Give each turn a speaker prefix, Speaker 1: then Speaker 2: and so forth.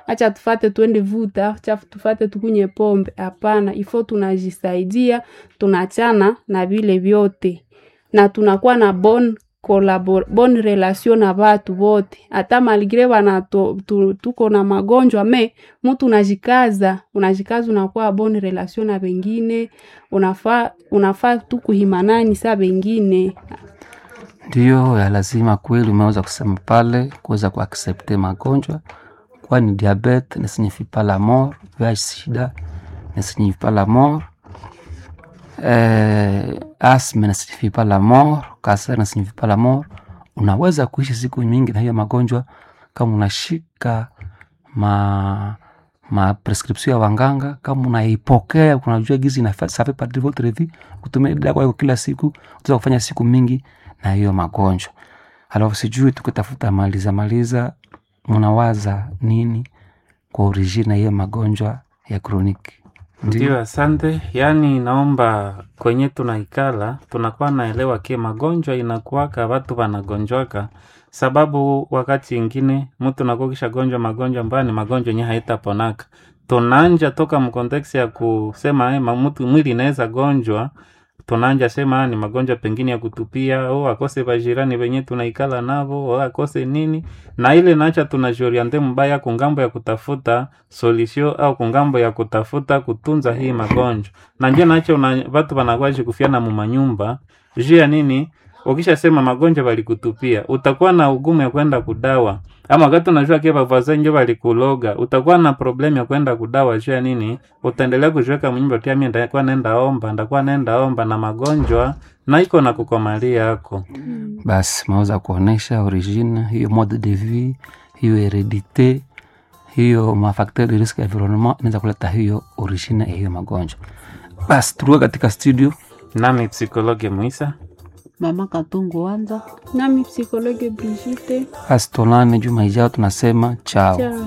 Speaker 1: acha tufate twende vuta, acha tufate tukunye pombe. Hapana, ifo tunajisaidia, tunachana na vile vyote na tunakuwa na bon kolabor, bon relation na watu wote, hata malgre wana tu, tu, tuko na magonjwa me mtu unajikaza, unajikaza unakuwa bon relation na wengine, unafaa unafaa tu kuhimanani sa wengine
Speaker 2: Ndiyo ya lazima kweli, umeweza kusema pale, kuweza kuaksepte magonjwa, kwani diabete ne signifie pas la mort, VIH sida ne signifie pas la mort, eh, asthme ne signifie pas la mort, kanser ne signifie pas la mort. Unaweza kuishi siku nyingi na hiyo magonjwa kama unashika ma ma prescription ya wanganga, kama unaipokea, unajua gizi na ça fait partie de votre vie, kutumia dawa yako kila siku, utaweza kufanya siku mingi na hiyo magonjwa. Alafu sijui tukitafuta maliza maliza, mnawaza nini kwa origine ya hiyo magonjwa ya kroniki?
Speaker 3: Ndio, asante. Yaani naomba kwenye tunaikala tunakuwa naelewa ke magonjwa inakuwaka watu wanagonjwaka, sababu wakati ingine mtu nakuwa kisha gonjwa magonjwa ambayo ni magonjwa yenye haitaponaka. Tunanja toka mkonteksi ya kusema eh, ma- mtu mwili inaweza gonjwa tunanja sema ni magonjwa pengine ya kutupia au akose bajirani wenye tunaikala navo au akose nini, na ile nacha tunajoriente mbaya kungambo ya kutafuta solution au kungambo ya kutafuta kutunza hii magonjwa, na njo nacho una, watu wanakuwa kufiana mu manyumba juu ya nini? Ukishasema magonjwa walikutupia, utakuwa na ugumu ya kwenda kudawa, ama wakati unajua kia bavaza njo walikuloga, utakuwa na problem ya kwenda kudawa juu ya nini? Utaendelea kujiweka mnyumba tia mimi ndakuwa nenda omba, ndakuwa nenda omba na magonjwa na iko na kukomalia yako.
Speaker 2: Basi maweza kuonesha origine hiyo, mode de vie hiyo, heredite hiyo, mafacteur de risque environnement inaweza kuleta hiyo origine ya hiyo magonjwa. Basi turuke katika studio.
Speaker 3: Nami psikologe Muisa
Speaker 4: Mama Katungu Wanza.
Speaker 1: nami psikologe Brigitte
Speaker 2: Basi tuonane juma ijao, tunasema chao.
Speaker 1: chao.